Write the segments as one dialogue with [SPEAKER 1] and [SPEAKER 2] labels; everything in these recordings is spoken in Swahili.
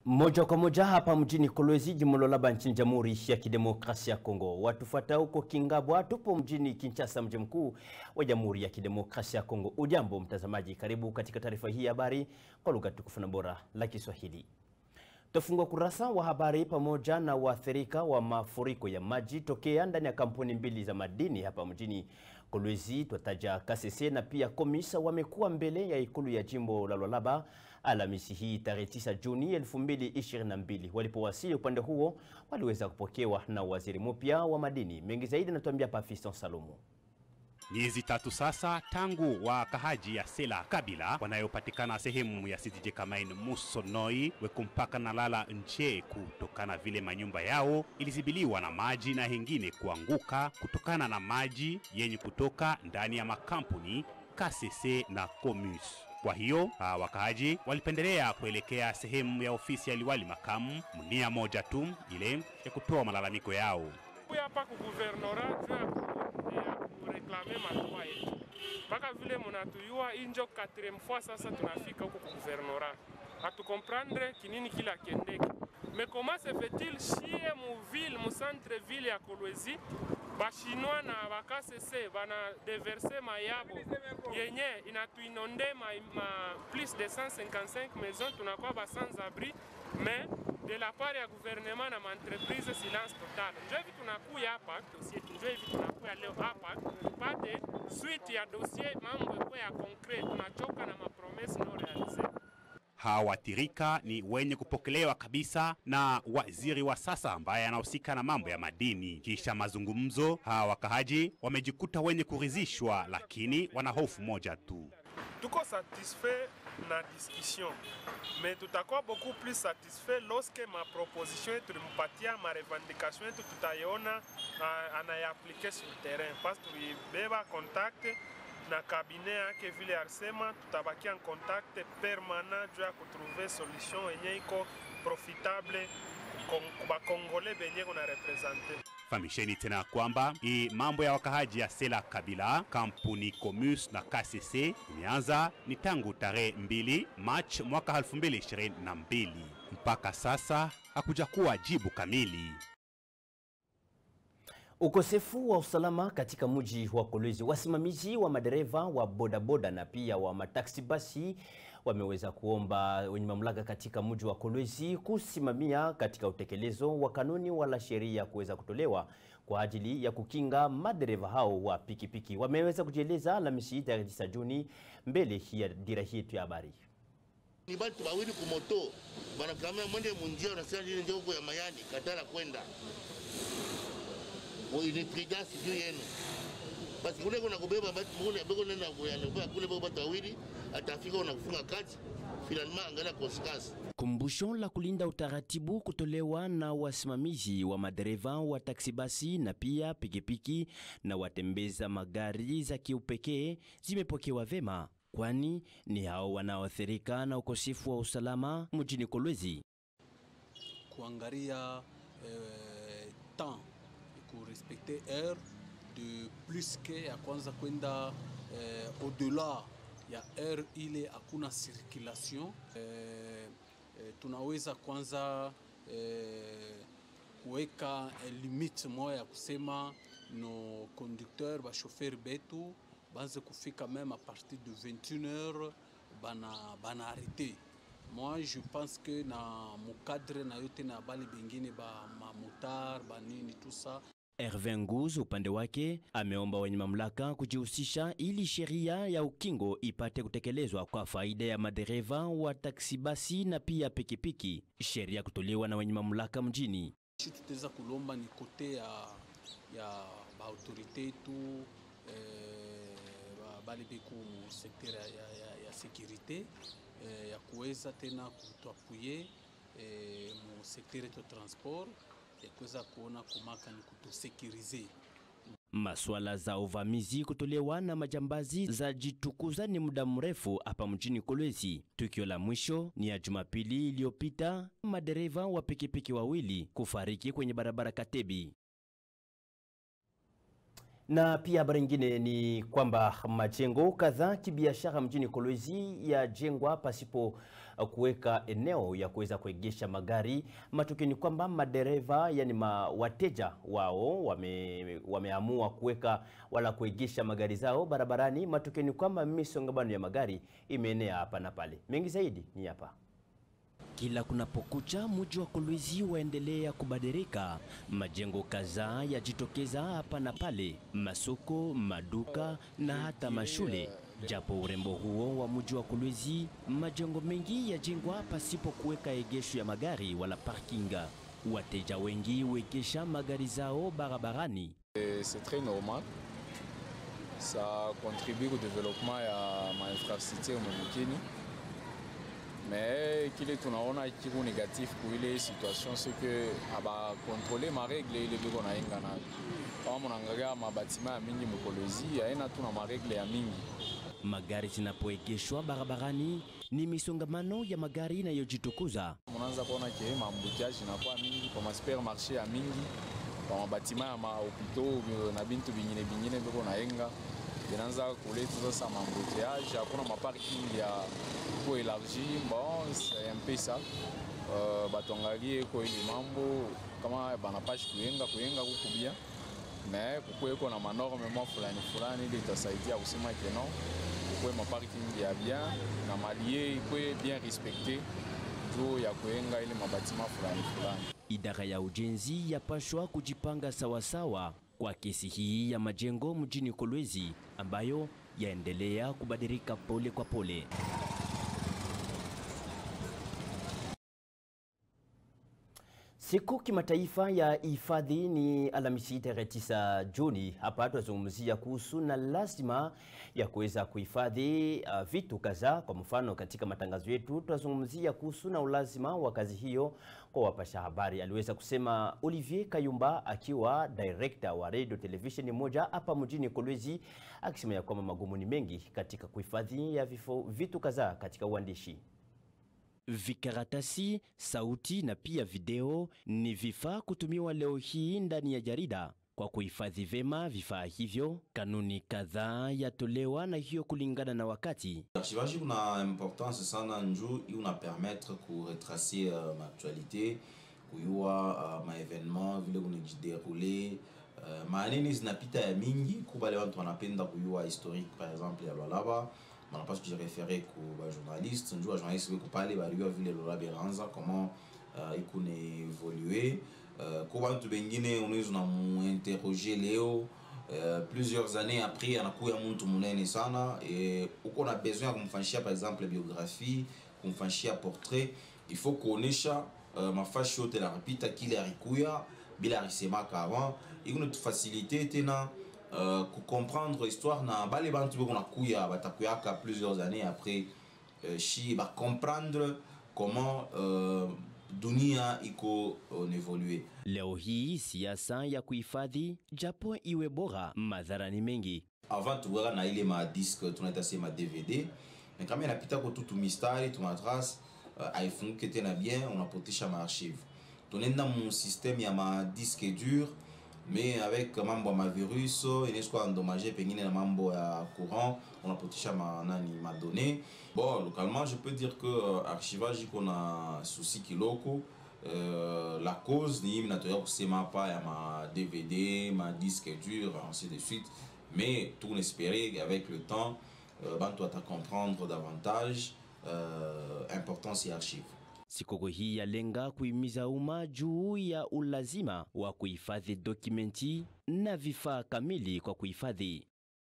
[SPEAKER 1] Moja kwa moja hapa mjini Kolwezi, jimbo la Laba nchini Jamhuri ya Kidemokrasia ya Kongo. Watufuata huko Kingabwa, tupo mjini Kinshasa, mji mkuu wa Jamhuri ya Kidemokrasia ya Kongo. Ujambo mtazamaji, karibu katika taarifa hii ya habari kwa lugha tukufu na bora la Kiswahili. Tafungua kurasa wa habari pamoja na waathirika wa mafuriko ya maji tokea ndani ya kampuni mbili za madini hapa mjini Kolwezi. Twataja Kasese na pia Komisa wamekuwa mbele ya ikulu ya jimbo la Lualaba Alhamisi hii tarehe 9 Juni 2022. Walipowasili upande huo, waliweza kupokewa na waziri mpya wa madini. Mengi zaidi anatuambia Pafiston Salomo.
[SPEAKER 2] Miezi tatu sasa tangu wakahaji ya Sela Kabila wanayopatikana sehemu ya CDJ Kamain Musonoi weku mpaka na lala nje kutokana vile manyumba yao ilizibiliwa na maji na hengine kuanguka kutokana na maji yenye kutoka ndani ya makampuni KCC na Comus. Kwa hiyo wakaaji walipendelea kuelekea sehemu ya ofisi ya liwali makamu mnia moja tu ile ya kutoa malalamiko yao.
[SPEAKER 3] hapa ku guvernora juu ya kureklame madroit yetu, mpaka vile munatuyua injo quatrième fois sasa tunafika huko ku guvernora, hatukomprendre kinini kila kendeke mais comment se fait-il shie mu ville mu centre ville ya Kolwezi bashinois na bakasese bana deverse mayabo yenye inatuinonde ma, ma plus de 155 maisons tunakuwa ba sans abri mais de la part ya gouvernement na maentreprise silence total. Njo hivi tunakuya hapa dossier, njo hivi tunakuya leo hapa tupate suite ya dossier, mambo ikuwe ya concret. Tunachoka na mapromese no realize.
[SPEAKER 2] Hawathirika ni wenye kupokelewa kabisa na waziri wa sasa ambaye anahusika na mambo ya madini. Kisha mazungumzo, hawa wakahaji wamejikuta wenye kuridhishwa, lakini wana hofu moja tu.
[SPEAKER 3] Tuko satisfait na discussion mais tutakuwa beaucoup plus satisfait lorsque ma proposition yetu tulimpatia ma revendication yetu tutaiona anayaplike sur terrain, parce tulibeba contact na kabine yake vile alisema, tutabakia en contact permanent juu ya kutrouver solution yenye iko profitable bakongole benye kuna represente.
[SPEAKER 2] Famisheni tena kwamba hii mambo ya wakahaji ya Sela Kabila, kampuni Comus na KCC imeanza ni tangu tarehe 2 Machi mwaka 2022. Mpaka sasa hakuja kuwa jibu kamili.
[SPEAKER 1] Ukosefu wa usalama katika mji wa Kolwezi, wasimamizi wa madereva wa bodaboda na pia wa mataksi basi wameweza kuomba wenye mamlaka katika mji wa Kolwezi kusimamia katika utekelezo wa kanuni wala sheria kuweza kutolewa kwa ajili ya kukinga madereva hao wa pikipiki. Wameweza kujieleza Alhamisi tarehe 9 Juni mbele ya dira yetu ya habari.
[SPEAKER 4] Ni batu bawili kumoto banakamia mwende munjia, unasema nini ndio huko ya mayani katala kwenda ni prudence juu yenu basi kule kuna kubeba batu mune bego nenda kuyana kule bego batu wawili atafika unakufunga kati finalement angalia consequence.
[SPEAKER 1] Kumbusho la kulinda utaratibu kutolewa na wasimamizi wa madereva wa taksi basi na pia pikipiki na watembeza magari za kiupekee zimepokewa vema, kwani ni hao wanaoathirika na ukosefu wa usalama mjini Kolwezi.
[SPEAKER 5] Kuangalia eh, temps kurespecte heure de plus ke ya kwanza kwenda eh, au-delà ya heure ile hakuna circulation eh, eh, tunaweza kwanza eh, kuweka eh, limite moja ya kusema no conducteur ba chauffeur betu banze kufika même à partir de 21 heures bana bana arrêter moi je pense que na mukadre na yote na bali bengine ba mamotar banini tout ça
[SPEAKER 1] Hervé Nguz upande wake ameomba wenye mamlaka kujihusisha ili sheria ya ukingo ipate kutekelezwa kwa faida ya madereva wa taksi basi na pia pikipiki, sheria kutolewa na wenye mamlaka mjini.
[SPEAKER 5] tutaweza kulomba ni kote ya, ya baautorité yetu eh, bali beku mu sekter ya, ya, ya sécurité eh, ya kuweza tena kutuapuye eh, mu sekter yetu transport ya kuweza kuona kumaka ni kutusekirize
[SPEAKER 1] Maswala za uvamizi kutolewa na majambazi za jitukuza ni muda mrefu hapa mjini Kolwezi. Tukio la mwisho ni ya Jumapili iliyopita, madereva wa pikipiki wawili kufariki kwenye barabara Katebi. Na pia habari nyingine ni kwamba majengo kadhaa kibiashara mjini Kolwezi yajengwa pasipo kuweka eneo ya kuweza kuegesha magari. Matokeo ni kwamba madereva, yani ma, wateja wao wame, wameamua kuweka wala kuegesha magari zao barabarani. Matokeo ni kwamba misongamano ya magari imeenea hapa na pale. Mengi zaidi ni hapa. Kila kunapokucha mji wa Kolwezi waendelea kubadilika. Majengo kadhaa yajitokeza hapa na pale, masoko, maduka na hata mashule. Japo urembo huo wa mji wa Kolwezi, majengo mengi yajengwa pasipo kuweka egesho ya magari wala parkinga. Wateja wengi huegesha magari zao barabarani.
[SPEAKER 6] Et C'est très normal. Ça contribue au développement ya mainfrastructure mumikini mais kile tunaona kiko négatif ku ile situation c'est que abakontrole maregle ile biko nayenga nayo kama munaangalia mabatima ya mingi mukolezi aina tuna maregle ya mingi
[SPEAKER 1] Magari zinapoegeshwa barabarani ni misongamano ya magari inayojitukuza.
[SPEAKER 6] munaanza kuona ke maambutiage inakuwa mingi kwa masupermarché ya mingi kwa mabatima ya mahopito na bintu bingine bingine biko nayenga inaanza kuleta sasa maambutiage hakuna maparking ya ko élargi bon c'est un peu ça uh, batongalie ko ili mambo kama banapashi kuyenga kuyenga kukubia me kukweko na manorme mwa fulani fulani ili itasaidia kusema ke non kukwe maparking ya bien na malie ikwe bien respecte juu ya kuyenga ile mabatima fulani fulani
[SPEAKER 1] Idara ya ujenzi yapashwa kujipanga sawasawa kwa kesi hii ya majengo mjini Kolwezi ambayo yaendelea kubadilika pole kwa pole. Siku kimataifa ya hifadhi ni Alhamisi tarehe 9 Juni. Hapa tunazungumzia kuhusu na lazima ya kuweza kuhifadhi uh, vitu kadhaa. Kwa mfano, katika matangazo yetu tunazungumzia kuhusu na ulazima wa kazi hiyo kwa wapasha habari, aliweza kusema Olivier Kayumba akiwa director wa radio television moja hapa mjini Kolwezi, akisema ya kwamba magumu ni mengi katika kuhifadhi ya vifo, vitu kadhaa katika uandishi. Vikaratasi, sauti na pia video ni vifaa kutumiwa leo hii ndani ya jarida. Kwa kuhifadhi vema vifaa hivyo, kanuni kadhaa yatolewa na hiyo kulingana na wakati.
[SPEAKER 7] L'archivage una importance sana njuu una permettre ku retracer uh, maaktualité kuyua uh, maevenement vile kunajideroule uh, manini zinapita ya mingi kubale wantu wanapenda kuyua historique par exemple ya lwalaba banapaswa kujirefere ku bajournaliste njuu bajournaliste beku pale bayua vile lwalaba eranza comment uh, ikune évoluer uh, ko bantu bengine unaweza unamuinterroger leo Uh, plusieurs années après anakuya mtu munene sana e, uko na besoin ya kumfanyishia par exemple biographie kumfanyishia portrait il faut kuonesha uh, mafashi yote lanapita kile alikuya bila alisemaka avant ikunatufasilite tena uh, kucomprendre histoire na bale bantu beko nakuya batakuyaka plusieurs années après uh, shi bacomprendre comment uh, dunia iko on évolue
[SPEAKER 1] Leo hii siasa ya kuhifadhi, japo iwe bora, madhara ni mengi.
[SPEAKER 7] avant tuweka na ile madiske tunaita sema dvd mais kama inapita ko tutu mistari tumatrace uh, aifunguke tena bien unapotisha maarchive tunaenda mu systeme ya madiske dur mais avec mambo ya mavirus inaweza endommagé pengine na mambo ya courant unapotisha ma, nani madonné bon localement je peux dire que uh, archivage iko na souci kiloko Euh, la cause ni minatoya kusema hapa ya ma dvd ma disque dur ainsi de suite mais tout espérer avec le temps euh, bantu ata comprendre davantage euh, importance ya archive
[SPEAKER 1] Sikukuu hii yalenga kuhimiza umma juu ya ulazima wa kuhifadhi dokumenti na vifaa kamili kwa kuhifadhi.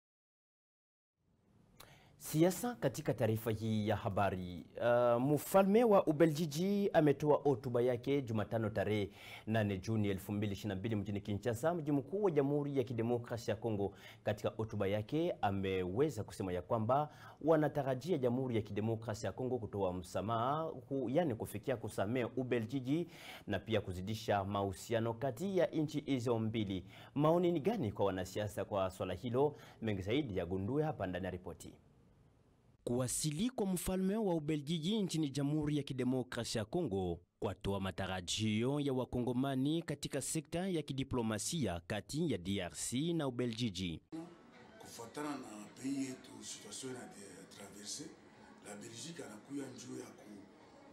[SPEAKER 1] Siasa katika taarifa hii ya habari. Uh, mfalme wa Ubeljiji ametoa hotuba yake Jumatano tarehe 8 Juni 2022 mjini Kinshasa, mji mkuu wa Jamhuri ya Kidemokrasia ya Kongo. Katika hotuba yake ameweza kusema ya kwamba wanatarajia Jamhuri ya Kidemokrasia ya Kongo kutoa msamaha, hu, yani kufikia kusamehe Ubeljiji na pia kuzidisha mahusiano kati ya nchi hizo mbili. Maoni ni gani kwa wanasiasa kwa swala hilo? Mengi zaidi yagundue hapa ndani ya ripoti. Kuwasili kwa mfalme wa Ubeljiji nchini Jamhuri ya Kidemokrasia ya Kongo kwatoa matarajio ya wakongomani katika sekta ya kidiplomasia kati ya DRC na Ubeljiji.
[SPEAKER 8] kufuatana na pei yetu situation na traverse la Belgique anakuya njuu ya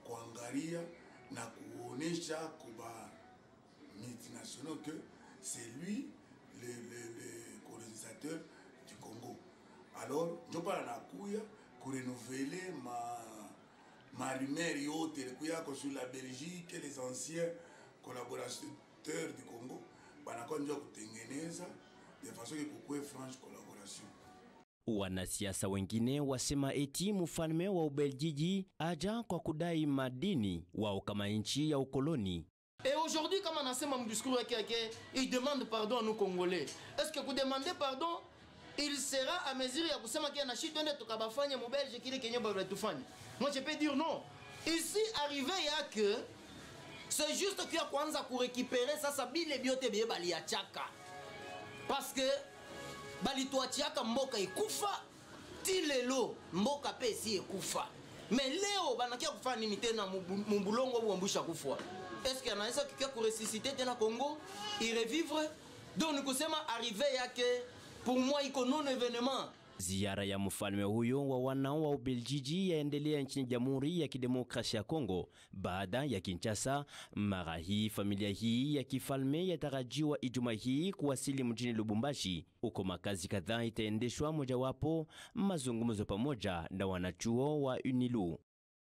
[SPEAKER 8] kuangalia na kuonesha kuba multinationaux que c'est lui le, le, le colonisateur du Congo. Alors njo pala nakuya kurenouveler ma ma rumeur yote ilikuya sur la Belgique les anciens collaborateurs du Congo banakuwa njo kutengeneza de façon que kukuwe franche collaboration.
[SPEAKER 1] Wanasiasa wengine wasema eti mfalme wa Ubeljiji aja kwa kudai madini wao kama nchi ya ukoloni.
[SPEAKER 9] Et aujourd'hui, comme on a fait mon discours, il demande pardon à nous Congolais. Est-ce que vous demandez pardon il sera à mesure ya kusema kia na shi twende tukabafanya mubelge kile kenye batufanya. Moi je peux dire non. Ici arrivé ya que c'est juste kia kwanza kurécupérer sasa bile biote bie baliachaka. Parce que balituachiaka mboka ikufa ti lelo mboka pe si ekufa. Mais leo banakia kufanya nini tena mubulongo buambusha kufwa? Est-ce qu'il anaweza kikia kuresusciter tena Congo irevivre? Donc ni kusema arrivé yake pour moi iko non événement.
[SPEAKER 1] Ziara ya mfalme huyo wa wanao wa Ubeljiji yaendelea nchini Jamhuri ya Kidemokrasia ya Kongo baada ya Kinshasa. Mara hii familia hii ya kifalme yatarajiwa Ijumaa hii kuwasili mjini Lubumbashi. Huko makazi kadhaa itaendeshwa, mojawapo mazungumzo pamoja na wanachuo wa UNILU.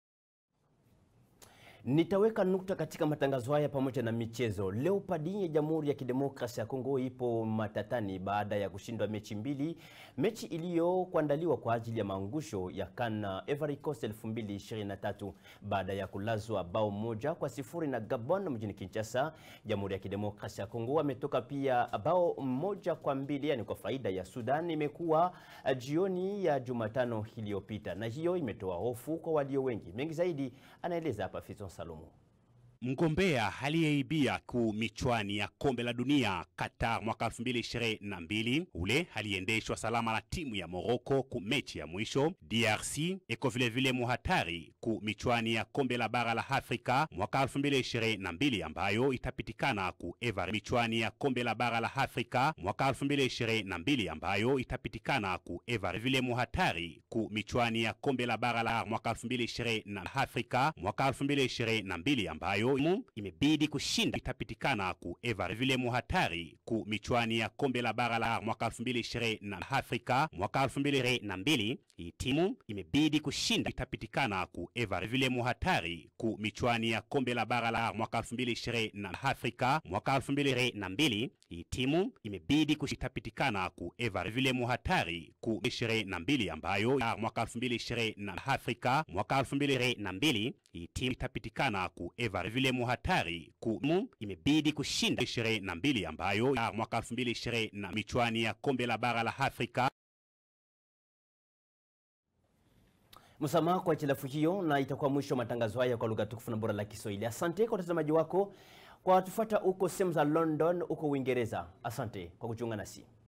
[SPEAKER 1] Nitaweka nukta katika matangazo haya pamoja na michezo. Leopard ya Jamhuri ya Kidemokrasia ya Kongo ipo matatani baada ya kushindwa mechi mbili, mechi iliyokuandaliwa kwa ajili ya maangusho ya CAN Ivory Coast 2023 baada ya kulazwa bao moja kwa sifuri na Gabon mjini Kinshasa. Jamhuri ya Kidemokrasia ya Kongo ametoka pia bao moja kwa mbili, yani kwa faida ya Sudan. Imekuwa jioni ya Jumatano iliyopita, na hiyo imetoa hofu kwa walio wengi. Mengi zaidi anaeleza hapa Fison Salomo.
[SPEAKER 2] Mgombea aliyeibia ku michwani ya kombe la dunia Qatar mwaka 2022 ule aliendeshwa salama na timu ya Morocco ku mechi ya mwisho. DRC iko vile vile muhatari ku michwani ya kombe la bara la Afrika mwaka 2022 ambayo itapitikana ku Ivory. Michwani ya kombe la bara la Afrika mwaka 2022 ambayo itapitikana ku Ivory. Vile muhatari ku michwani ya kombe la bara la mwaka 2020 na Afrika mwaka 2022 ambayo imebidi kushinda itapitikana ku Ivory. Vile muhatari ku michwani ya kombe la bara la mwaka 2020 na Afrika mwaka 2022 hii timu imebidi kushinda itapitikana ku Ivory. Vile muhatari ku michwani ya kombe la bara la mwaka 2020 na Afrika mwaka 2022 hii timu imebidi kusitapitikana ku Ivory. Vile muhatari ku 22 ambayo ya mwaka 2020 na Afrika mwaka 2022 hii timu itapitikana ku Ivory. Vile muhatari ku mu imebidi kushinda 22 ambayo ya mwaka 2020 na michwani ya kombe la bara la Afrika
[SPEAKER 1] Msamaha kwa hitilafu hiyo, na itakuwa mwisho wa matangazo haya kwa lugha tukufu na bora la Kiswahili. Asante kwa utazamaji wako, kwa watufuata huko sehemu za London, huko Uingereza. Asante kwa kujiunga nasi.